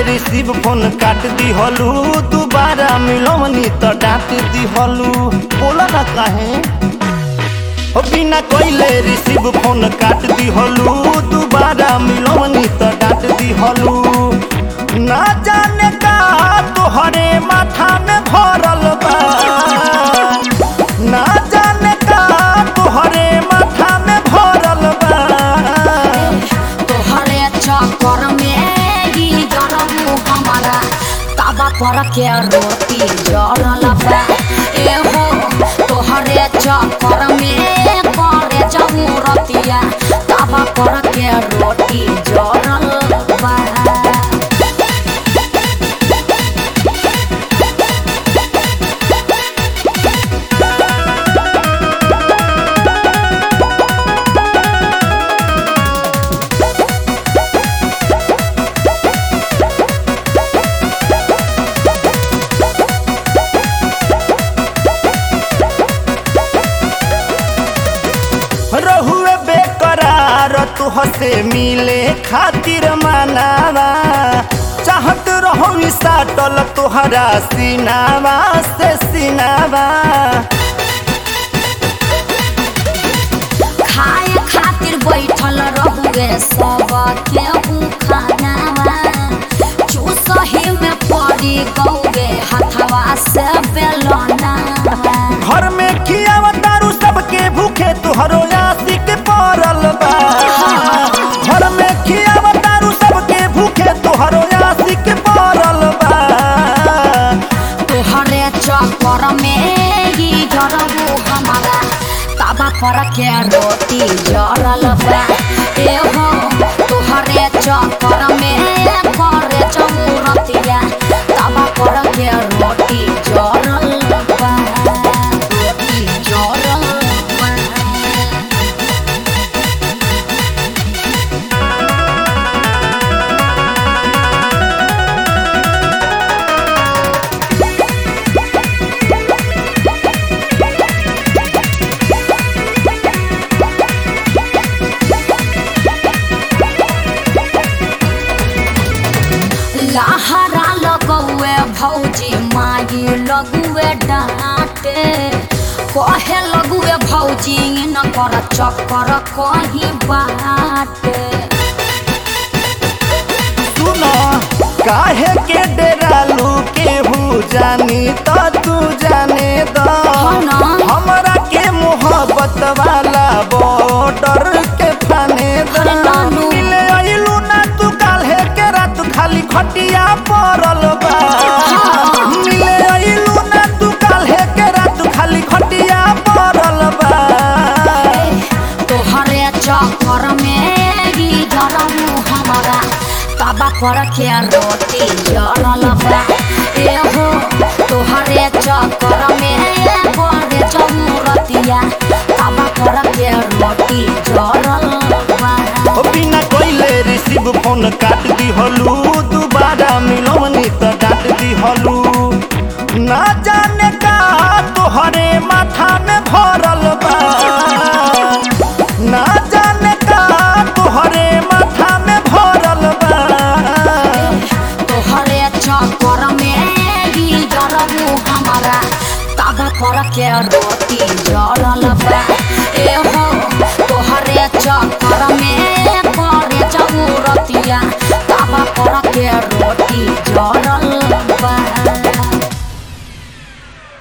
Receive phone काट दिहलू दोबारा मिलवनी त डांट दिहलू बोला ना काहे हो बिना कोइले रिसीव फोन काट दिहलू दोबारा मिलवनी त डांट दिहलू ना जाने का तोहरे माथा में भरल बा ना जाने का तोहरे माथा में भरल बा तोहरे चक्कर में ही जरबू हमारा ताबा पर के रोटी जरल बा एहो तोहरे चक्कर में करे जाऊ रतिया ताबा पर के रोटी जरल बा रहुए बेकरार तुहसे मिले खातिर मनावा चाहत रहू साटल तुहरा सीनावा से सीनावा खाए खातिर बैठल रहुए सब केहू खानावा चूसही में पड़ी गौए हथवा से बेलना घर में खियावा तारू सबके भूखे तुहरो आशिक पड़ल बा घर में खियावा तारू सबके भूखे तुहरो आशिक पड़ल बा तोहरे चक्कर में ही जरबू हमारा ताबा पर के रोटी जरल बा एहो तोहरे चक्कर में करे चमुरतिया ताबा पर के रोटी जरल बा रोटी जरल बा लहरा लगुए भौजी माई लगुए डांटे कहे लगुए भौजी न कर चक्कर कहीं बाटे सुनो काहे के डेरालू केहू जानी त तू जाने द ना। हमरा के मोहब्बत वाला बॉर्डर के फाने द अरे नानू। मिले अइलू ना तू काल्हे के रात खाली खटिया पड़ल बा मिले अइलू ना तू काल्हे के रात खाली खटिया पड़ल बा तोहरे चक्कर में ही जरमू हमारा ताबा पर के रोटी जरल बा एहो तोहरे चक्कर में करे चमुरतिया ताबा पर के रोटी जरल बा ओ बिना कोइले रिसीव फोन काट दिहलू दोबारा मिलवनी त डांट दिहलू ना जाने का तोहरे माथा में भरल बा ना जाने का तोहरे माथा में भरल बा तोहरे चक्कर में ही जरबू हमारा ताबा पर के रोटी जरल बा एहो तोहरे चक्कर में करे